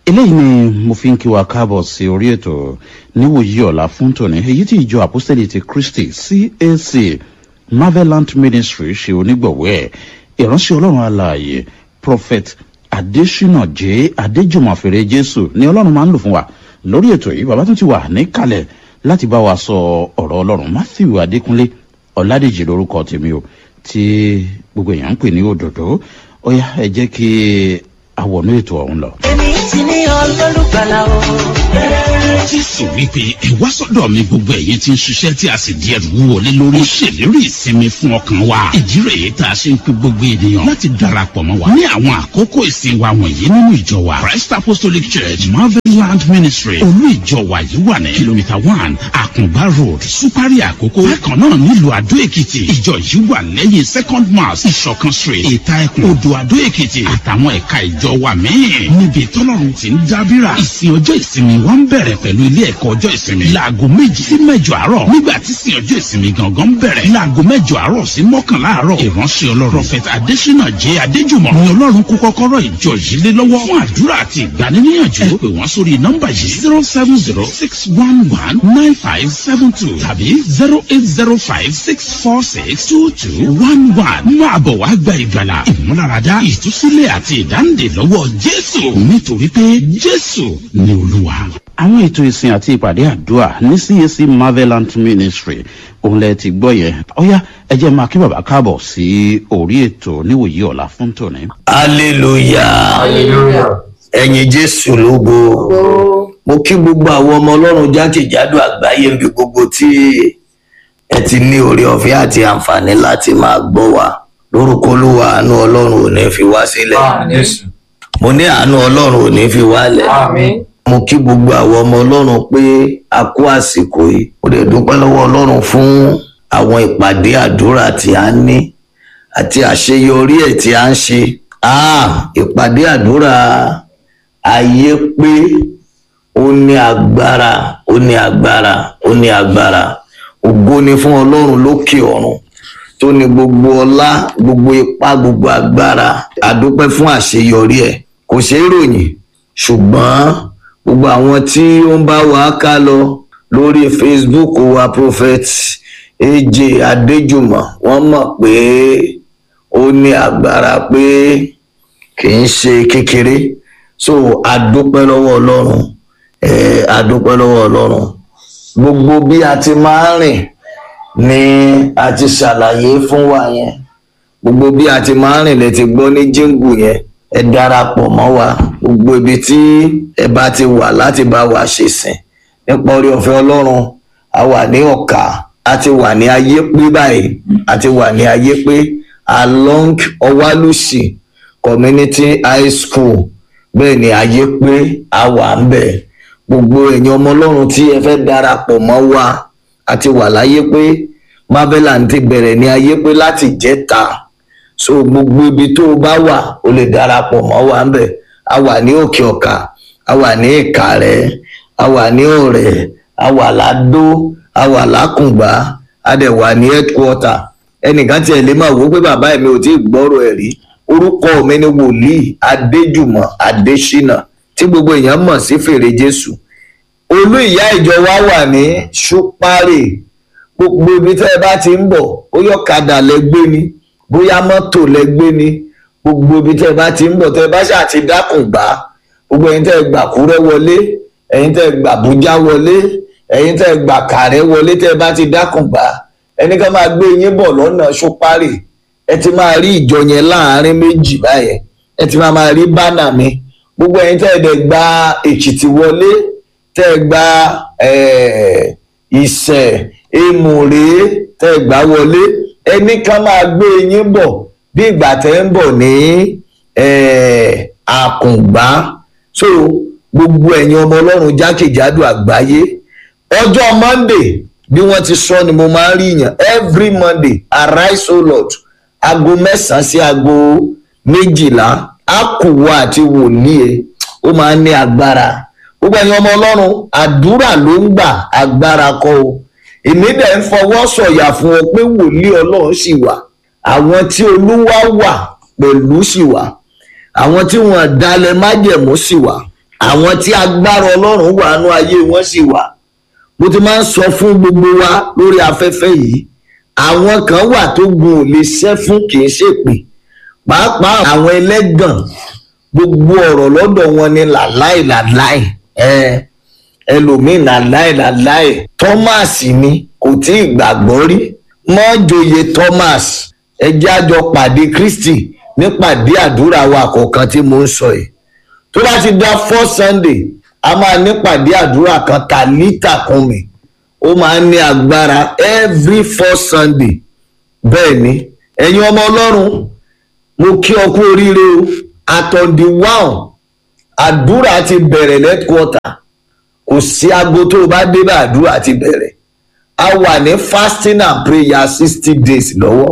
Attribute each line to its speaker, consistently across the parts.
Speaker 1: eléyìí ni mo fi ń kí wa káàbọ̀ sí orí ètò níwòyí ọ̀la fún tòní èyí tí ìjọ àpọ́sítẹ́lì ti kristi cac marvelant ministry ṣe onígbọ̀wọ́ ẹ̀ ìránṣẹ́ ọlọ́run alààyè prophet adesina j adéjùmọ̀fèrè jésù ni ọlọ́run máa ń lò fún wa lórí ètò yìí bàbá tún ti wà níkàlẹ̀ láti bá wa sọ ọ̀rọ̀ ọlọ́run matthew adékúnlé ọ̀làdèjì lórúkọ tèmi o tí gbogbo èèyàn ń pè ní òdòdó ó yá ẹ jẹ́ kí àwọnú ètò ọ̀hún lọ.
Speaker 2: èmi ti ní olólùgbàlà o.
Speaker 3: jésù wípé ẹ wá sọdọ mi gbogbo ẹyin tí ń ṣiṣẹ tí a sì di ẹrù wọlé lórí. ó ṣèlérí ìsinmi fún ọkàn wa. ìdí rèé tá a ṣe ń pe gbogbo ènìyàn láti darapọ̀ mọ́ wa. ní àwọn àkókò ìsìn wa wọ̀nyí nínú ìjọ wa. christ apostolic church marveland ministry olú ìjọ wa yìí wà ní kìlómítà one àkùngbá road supari àkókò. bákan náà nílùú àdó èkìtì ìjọ yìí wà lẹ́yìn second mass ìṣọ̀kan street ìta ẹkùn odò àdó èkìtì àtàwọn ẹ̀ka ìjọ wa míì. níbi tọ́lọ́run ti ń dábìrà. ìsìn ọjọ́ ìsinmi wa ń bẹ̀rẹ̀ pẹ̀lú ilé ẹ̀kọ́ ọjọ́ ìsinmi. láago méjì sí mẹ́jọ àárọ̀. nígbà tí ìsìn ọjọ́ ìsinmi gangan ń bẹ̀rẹ̀. láago mẹ́jọ àárọ̀ sí mọ́kànlá àárọ̀. ìránṣẹ́ ọlọ́run prophet adesina jẹ́ adéjùmọ̀. ni ọlọ́run kó kọ́kọ́rọ́ ìjọ yìí lé lọ́wọ́. fún àdúrà àti ìgbaniníyànjú. ẹ pè wọ́n sórí nọ́mbà yìí zero seven zero six one one nine five seven two tàbí zero eight zero five six four six two two one one. máa bọ̀ wá gba ìgbàlà ìmúláradá ìtúsílẹ̀ àti ìdáǹdè lọ́wọ́ jésù nítorí pé jésù ni olúwa.
Speaker 1: àwọn ètò ìsìn àti ìpàdé àdúrà ní cac marvelant ministry òun lẹ ti gbọ́ yẹn ọ̀yá ẹ jẹ́ máa kí bàbá káàbọ̀ sí orí ètò níwòyí ọ̀la fún tòní.
Speaker 4: hallelujah
Speaker 5: hallelujah
Speaker 4: ẹ̀yin jésù lógo mo kí gbogbo àwọn ọmọ ọlọ́run jákèjádò àgbáyé níbi gbogbo tí ẹ ti ní oore ọ̀fẹ́ àti àǹfààní láti máa gbọ́ wa lórúkọ olúwa àánú ọlọ́run ò ní fi wá sílẹ̀
Speaker 5: àmì jésù
Speaker 4: mo ní àánú ọlọ́run ò ní fi wálẹ̀
Speaker 5: àmì
Speaker 4: mo kí gbogbo àwọn ọmọ ọlọ́run pé a kú àsìkò yìí mo lè dúpẹ́ lọ́wọ́ ọlọ́run fún àwọn ìpàdé àdúrà tí a ní àti àṣeyọrí ẹ̀ tí a ń ṣe ah ìpàdé àdúrà ayé pé ó ní agbára ó ní agbára ó ní agbára ògo ni fún ọlọ́run lókè ọ̀run tó ní gbogbo ọlá gbogbo ipá gbogbo agbára àdúpẹ́ fún àṣeyọrí ẹ̀ kò ṣeé ròyìn ṣùgbọ́n gbogbo àwọn tí ó ń bá wa ká lọ lórí facebook wa prophet aj adéjùmọ̀ wọ́n mọ̀ pé ó ní agbára pé kì í ṣe kékeré so adúpẹ́ lọ́wọ́ ọlọ́run eh, adúpẹ́ lọ́wọ́ ọlọ́run gbogbo bí a ti máa ń rìn ni a ti ṣàlàyé fún wa yẹn gbogbo bí a ti máa ń rìn lẹ ti gbọ́ ní jíǹgù yẹn ẹ darapọ̀ mọ́ wa gbogbo ibi tí ẹ bá ti wà láti bá wa ṣe sìn nípa orí ọ̀fẹ́ ọlọ́run a wà ní ọ̀ka a ti wà ní ayé pé báyìí a ti wà ní ayé pé along ọwálùsì community high school bẹ́ẹ̀ ni ayé pé a wà ń bẹ̀ gbogbo ẹ̀yin ọmọ ọlọ́run tí ẹ fẹ́ darapọ̀ mọ́ wa a ti wà láyé pé marvelan ti bẹ̀rẹ̀ ní ayé pé láti jẹ́ta so gbogbo ibi tó o bá wà o lè darapọ̀ mọ́ wa ń bẹ̀ a wà ní òkè ọ̀kà a wà ní ìkàrẹ́ a wà ní ọ̀rẹ́ a wà ládó a wà lákùngbà a dẹ̀ wà ní headquarter ẹnìkan tiẹ̀ lè máa wò ó pé bàbá mi ò tí ì gbọ́rọ̀ ẹ̀ rí orúkọ mi ni wòlíì adéjùmọ̀ adésínà tí gbogbo èèyàn mọ̀ sí fèrè jésù olú ìyá ìjọ wa wà ní ṣúpárì gbogbo ibi tẹ́ ẹ bá ti ń bọ̀ bóyá ọ̀kadà lẹ́gbẹ́ ni bóyá mọ́tò lẹ́gbẹ́ ni gbogbo ibi tẹ́ ẹ bá ti ń bọ̀ tẹ́ ẹ bá ṣáà ti dákùn gbá gbogbo ẹ̀yin tẹ́ ẹ gbà kúrẹ́ wọlé ẹ̀yin tẹ́ ẹ gbà bújá wọlé ẹ̀yin tẹ́ ẹ gbà kàrẹ́ wọlé tẹ́ ẹ bá ti dákùn gbá ẹni ká máa gbé yín bọ̀ lọ́nà ṣúpárì ẹ ti máa rí ìjọ yẹn láàárín méjì báyẹn ẹ ti máa máa rí bánà mi gbogbo ẹ̀yin tẹ́ ẹ dẹ̀ gba èkìtì wọlé tẹ́ ẹ gba ìṣẹ̀ èmùrè tẹ́ ẹ gbà wọlé ẹni ká máa gbé yín bọ̀ bí ìgbà tẹ́ ń bọ̀ ní àkùngbá so gbogbo ẹ̀yin ọmọ ọlọ́run jákèjádò àgbáyé ọjọ́ monday bí wọ́n ti sọ ni mo máa ń rí yàn every monday arise o lord aago mẹ́sàn-án sí aago méjìlá àkùwọ̀ àti wòlíì ẹ̀ ó máa ń ní agbára gbogbo ẹ̀yin ọmọ ọlọ́run àdúrà ló ń gbà agbára kọ́ o èmi dẹ̀ ń fọwọ́ sọ̀yà fún ọ pé wòlíì ọlọ́run sì wà àwọn tí olúwa wà pẹ̀lú sì wà àwọn tí wọn dalẹ̀ májẹ̀mú sì wà àwọn tí agbára ọlọ́run wà nú ayé wọn sì wà mo ti máa ń sọ fún gbogbo wa lórí afẹ́fẹ́ yìí àwọn kan wà tó gun ò lè ṣẹ́ fún kì í ṣèpè pàápàá àwọn ẹlẹ́gàn gbogbo ọ̀rọ̀ lọ́dọ̀ wọn ni làláì làláì ẹ ẹlòmíín làláì làláì thomas ni kò tí ì gbàgbọ́ rí mọ́jòyè thomas ẹjẹ́ àjọ pàdé kristi nípàdé àdúrà wa kọ̀ọ̀kan tí mo ń sọ yìí tó bá ti dá four sunday a máa nípàdé àdúrà kan tàlítà kún mi ó máa ń ní agbára every four sunday bẹ́ẹ̀ ni ẹ̀yin ọmọ ọlọ́run mo kí ọ kú oríire o àtọ̀ǹdì wáhùn àdúrà ti bẹ̀rẹ̀ lẹ́kọ̀ọ́ta kò sí aago tó o bá débẹ̀ àdúrà ti bẹ̀rẹ̀ a wà ní fasting and prayer sixty days lọ́wọ́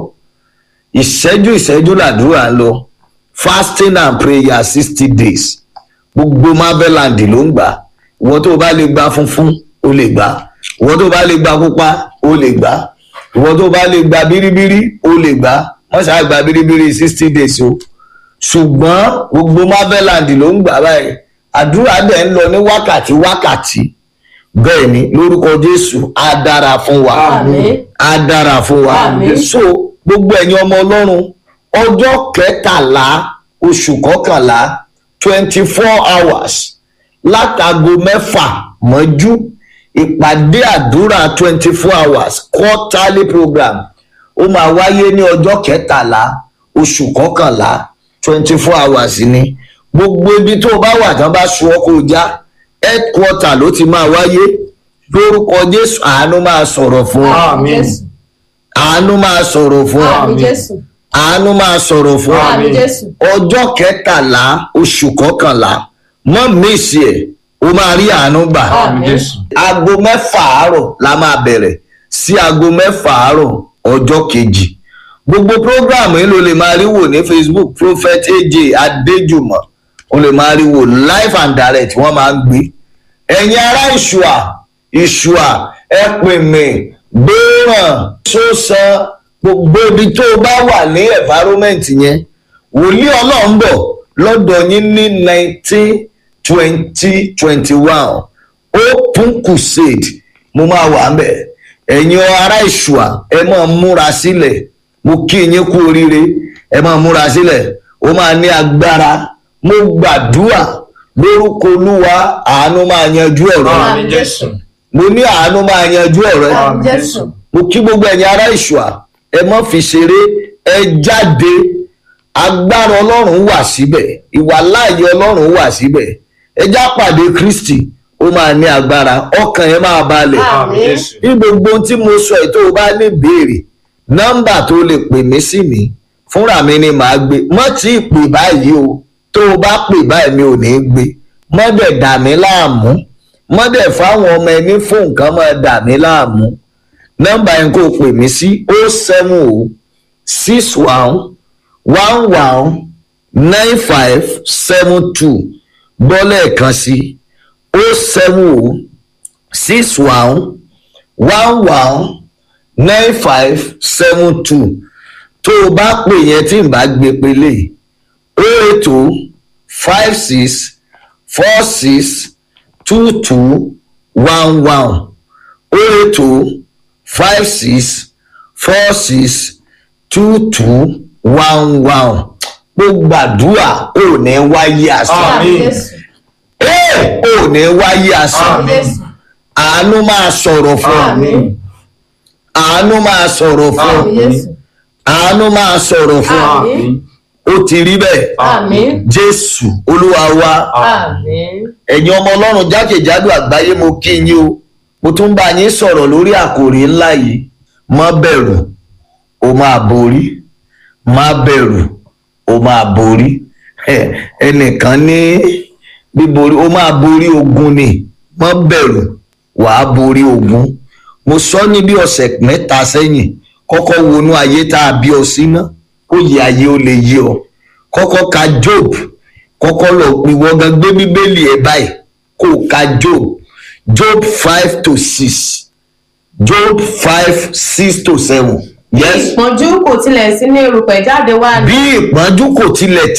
Speaker 4: ìṣẹ́jú ìṣẹ́jú làdúrà ń lọ fasting and prayer sixty days gbogbo marveland ló ń gbà ìwọ tó o bá lè gba funfun o lè gbà ìwọ tó o bá lè gba pupa o lè gbà ìwọ tó o bá lè gba biribiri o lè gbà wọ́n ṣáà gba biribiri sixty days o ṣùgbọ́n gbogbo marveland ló ń gbà báyìí àdúrà dẹ̀ ń lọ ní wákàtí wákàtí bẹ́ẹ̀ ni lórúkọ jésù á dára fún wa
Speaker 5: Àmín.
Speaker 4: á dára fún wa
Speaker 5: Àmín.
Speaker 4: so gbogbo ẹ̀yin ọmọ ọlọ́run ọjọ́ kẹtàlá oṣù kọkànlá twenty four hours látago mẹ́fà mọ́jú ìpàdé àdúrà twenty four hours quarterly program ó máa wáyé ní ọjọ́ kẹtàlá oṣù kọkànlá twenty four hours ni gbogbo ibi tó o bá wà tán bá sun ọkọ̀ já headquarter ló ti máa wáyé lórúkọ jésù àánú máa sọ̀rọ̀ fún ọ
Speaker 5: Àmín. Jésù.
Speaker 4: àánú máa sọ̀rọ̀ fún ọ
Speaker 5: Àmín Jésù.
Speaker 4: àánú máa sọ̀rọ̀ fún ọ
Speaker 5: Àmín Jésù.
Speaker 4: ọjọ́ kẹtàlá oṣù kọkànlá mọ́ mísì ẹ̀ o máa rí àánú gbà
Speaker 5: Àmín.
Speaker 4: aago mẹ́fà àárọ̀ la máa bẹ̀rẹ̀ sí aago mẹ́fà àárọ̀ ọjọ́ kejì gbogbo program yìí ló lè máa rí wò ní facebook prophet aj adéjùmọ̀ o lè máa rí wò live and direct wọ́n máa ń gbé ẹ̀yin ará ìṣùà ìṣùà ẹ pè mí gbéràn sósan gbogbo ibi tó o bá wà ní environment yẹn wòlíì ọlọ́run bọ̀ lọ́dọ̀ yín ní nineteen twenty twenty one open crusade mo máa wà ń bẹ̀ ẹ̀yin ará ìṣùà ẹ máa múra sílẹ̀ mo kí yín kú oríire ẹ máa múra sílẹ̀ ó máa ní agbára mo gbàdúrà lórúkọ olúwa àánú máa yanjú ọ̀rọ̀ yìí
Speaker 5: Àmín Jésù.
Speaker 4: mo ní àánú máa yanjú ọ̀rọ̀ yìí
Speaker 5: Àmín Jésù.
Speaker 4: mo kí gbogbo ẹ̀yin ará ìṣùà ẹ mọ́ fi ṣeré ẹ jáde agbára ọlọ́run wà síbẹ̀ ìwà láàyè ọlọ́run wà síbẹ̀ ẹ já pàdé kristi ó máa ní agbára ọkàn yẹn máa balẹ̀
Speaker 5: Àmín.
Speaker 4: ní gbogbo ohun tí mo sọ yìí tó o bá ní ìbéèrè nọ́mbà tó lè pè mí sí mi fúnra mi ni màá gbé mọ́ tí ì pè báyìí o tó o bá pè báyìí mi ò ní í gbé mọ́ dẹ̀ dà mí láàmú mọ́ dẹ̀ fáwọn ọmọ ẹni fún nǹkan mọ́ dà mí láàmú nọ́mbà yẹn kò pè mí sí o seven o six one one one nine five seven two gbọ́ lẹ́ẹ̀kan sí o seven o six one one one nine five seven two tó o bá pè yẹn tí n bá gbé pélé o eight o five six four six two two one one o eight o five six four six two two one one mo gbàdúrà ò ní wáyé asán
Speaker 5: Àmín Jésù.
Speaker 4: Ẹ́, ò ní wáyé asán
Speaker 5: Àmín Jésù.
Speaker 4: àánú máa sọ̀rọ̀ fún ọ
Speaker 5: Àmín.
Speaker 4: àánú máa sọ̀rọ̀ fún ọ
Speaker 5: Àmín Jésù.
Speaker 4: àánú máa sọ̀rọ̀ fún ọ
Speaker 5: Àmín.
Speaker 4: ó ti rí bẹ́ẹ̀
Speaker 5: Àmín.
Speaker 4: jésù olúwa wa
Speaker 5: Àmín.
Speaker 4: ẹ̀yin ọmọ ọlọ́run jákèjádò àgbáyé mo kí yín o mo tún bá yín sọ̀rọ̀ lórí àkòrí ńlá yìí má bẹ̀rù o máa borí má bẹ̀rù o máa borí Ẹ, ẹnìkan ní bíborí o máa borí ogun ni má bẹ̀rù wàá borí ogun mo sọ ní bí ọ̀sẹ̀ mẹ́ta sẹ́yìn kọ́kọ́ wọnú ayé tá a bí ọ sí ná kó yẹ ayé ó lè yé ọ kọ́kọ́ ka job kọ́kọ́ lọ ìwọ gan gbé bíbélì ẹ̀ báyìí kó o ka job job five to six job five six to seven yes
Speaker 5: ìpọ́njú kò tilẹ̀ sí ní erùpẹ̀ jáde wá ní.
Speaker 4: bí ìpọ́njú kò tilẹ̀